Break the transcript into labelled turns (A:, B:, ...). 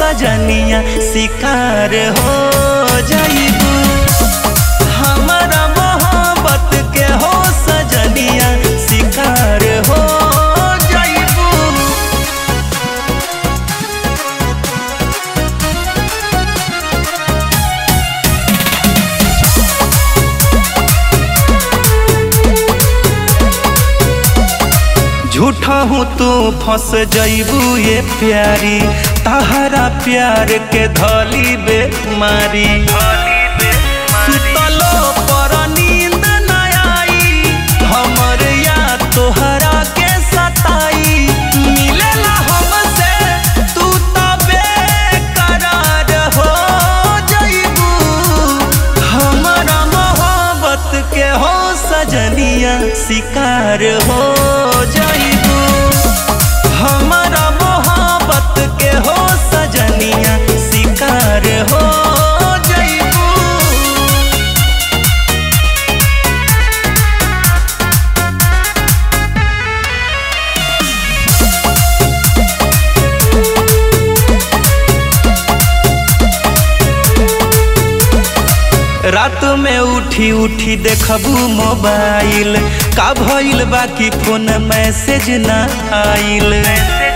A: सजनिया शिकार हो जाइबू हमारा मोहब्बत के हो सजनिया शिकार हो जाइबू झूठा हूँ तू फंस जइबू ये प्यारी तहरा प्यार के धली बेमारी सुतलो पर नींद न आई हमर या तोहरा के सताई मिलेला हमसे तू तबे करार हो जइबू हमारा मोहब्बत के हो सजनिया शिकार हो जइबू हमारा मोहब्बत के हो सजनिया शिकार हो जइबू रात में उठी उठी देखबू मोबाइल का भइल बाकी फोन मैसेज ना आइल